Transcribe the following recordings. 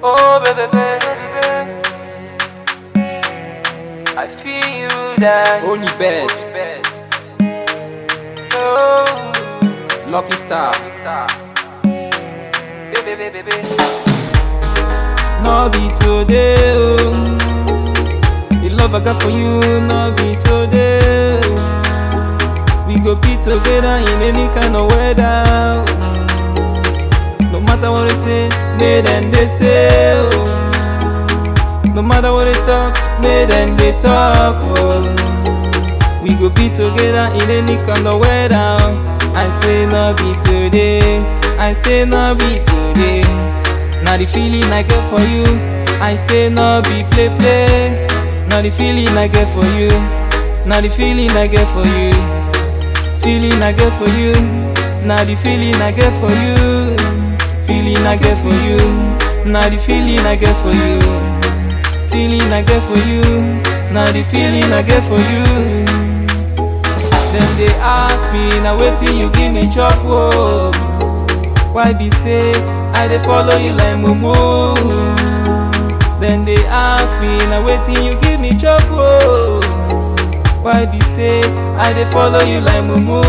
Oh, baby, baby. I feel you that. Only best. Oh, Lucky Star. baby, baby, baby. No be today, oh. The love I got for you, no be today. oh. We go be together in any kind of weather. oh. No matter what they say, made and they say. Oh. No matter what they talk, made and they talk. Oh. We go be together in any kind of weather. oh. I say no be today. I say no be today. Now the feeling I get for you, I say no be play play. Now the feeling I get for you, now the feeling I get for you, feeling I get for you. Now the feeling I get for you, feeling I get for you. Now the feeling I get for you, feeling I get for you. Now the feeling I get for you. Then they ask me, now waiting you give me chop whoa. Why be say I dey follow you like mumu? Then they ask me, now waiting you give me chop whoa. Why be say I dey follow you like mumu?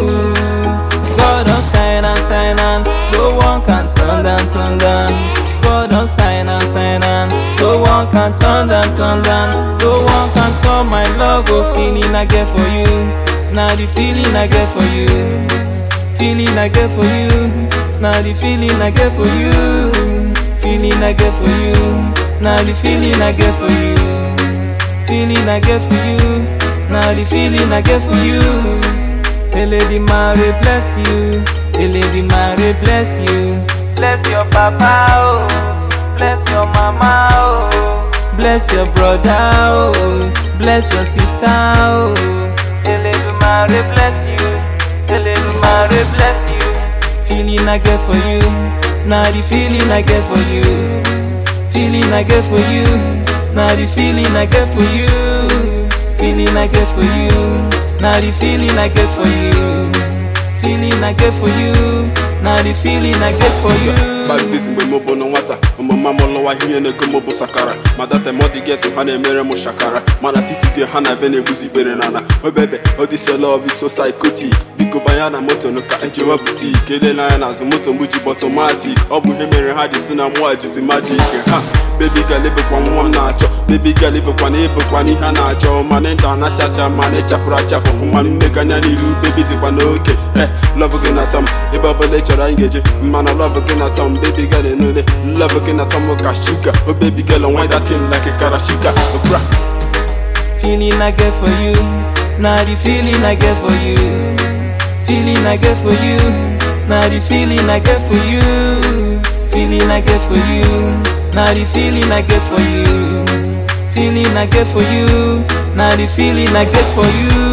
God don sign and sign and no one can turn down, turn down. God don sign and sign and no one can turn down, turn down. No one can turn my love, oh feeling I get for you. Now the feeling I get for you, feeling I get for you. Now the feeling I get for you, feeling I get for you. Now the feeling I get for you, feeling I get for you. Now the feeling I get for you. Hey lady Mary bless you, hey lady Mary bless you. Bless your papa, oh. Bless your mama, oh. Bless your brother, oh. bless your sister, oh. Eledumare bless you. Eledumare bless you. Feeling I get for you, now the feeling I get for you. Feeling I get for you, now the feeling I get for you. Feeling I get for you, now the feeling I get for you. Feeling I get for you, now the feeling I get for you. Bagbis mgbe m bụ na nwata ọmụma m lọwa ihe na-ego m bụ sakara ma data m dị gesi ha na-emere m shakara mana titude ha na be na-egbuzi ikpere n'ala obebe odisolov so psychotic biko banya na moto nụ ka ejewa butik elela anya n'azụ moto mgbu ji bọtọmatik ọ bụ ihe mere ha ji si na mụa jizi majik ha bebi gal ebekwa nwa m na-achọ bebi gal ebekwa na ebekwa n'ihe a na-achọ mana ịda na-achacha mana ịchapụrụ achapụ mmanụ mmekanya n'iru bebi dịkwa n'oke he lọv gị na-atọ m ebe ọbụla ị chọrọ anyị ga-eje mana lọv gị na-atọ m baby girl enule love gị na-atọ m ka shuga oh baby girl why that thing like a karashika bra Feeling I get for you, now the feeling I get for you. Feeling I get for you, now the feeling I get for you. Feeling I get for you, now the feeling I get for you. Feeling I get for you, now the feeling I get for you.